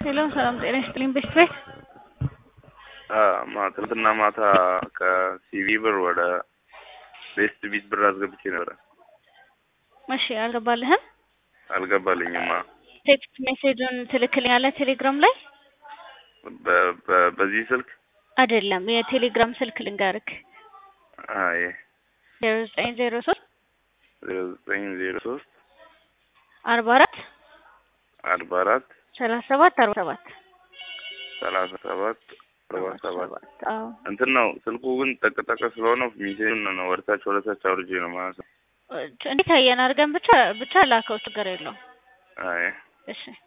ሄሎ ሰላም ጤና ይስጥልኝ። ቤት ቤት ትናንትና ማታ ከሲቪ ብር ወደ ቤስት ቢት ብር አስገብቼ ነበረ። እሺ አልገባልህም? አልገባልኝማ። ቴክስት ሜሴጁን ትልክልኛለህ ቴሌግራም ላይ? በ- በ- በዚህ ስልክ አይደለም የቴሌግራም ስልክ ልንገርክ አይ ዜሮ ዘጠኝ ዜሮ ሶስት ዜሮ ዘጠኝ ዜሮ ሶስት አርባ አራት አርባ አራት ሰላሳ ሰባት አርባ ሰባት ሰላሳ ሰባት አርባ ሰባት አዎ እንትን ነው ስልኩ ግን ጠቅጠቅ ስለሆነ ሚሴጁን ነው ወደታች ወደታች አውርጄ ነው ማለት ነው። እንዴት አየን አድርገን ብቻ ብቻ ላከው ችግር የለውም። አይ እሺ